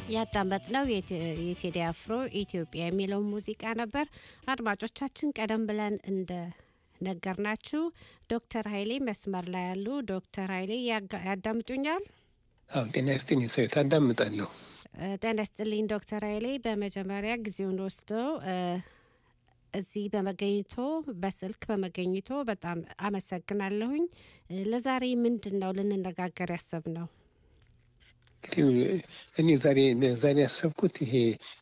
ያዳመጥነው የቴዲ አፍሮ ኢትዮጵያ የሚለው ሙዚቃ ነበር። አድማጮቻችን ቀደም ብለን እንደ ነገርናችሁ ዶክተር ኃይሌ መስመር ላይ ያሉ። ዶክተር ኃይሌ ያዳምጡኛል? አዎ፣ ጤና ይስጥልኝ ሰው ታዳምጣለሁ። ጤና ይስጥልኝ ዶክተር ኃይሌ በመጀመሪያ ጊዜውን ወስደው እዚህ በመገኘቶ በስልክ በመገኘቶ በጣም አመሰግናለሁኝ። ለዛሬ ምንድን ነው ልንነጋገር ያሰብነው? እንግዲህ እኔ ዛሬ ዛሬ ያሰብኩት ይሄ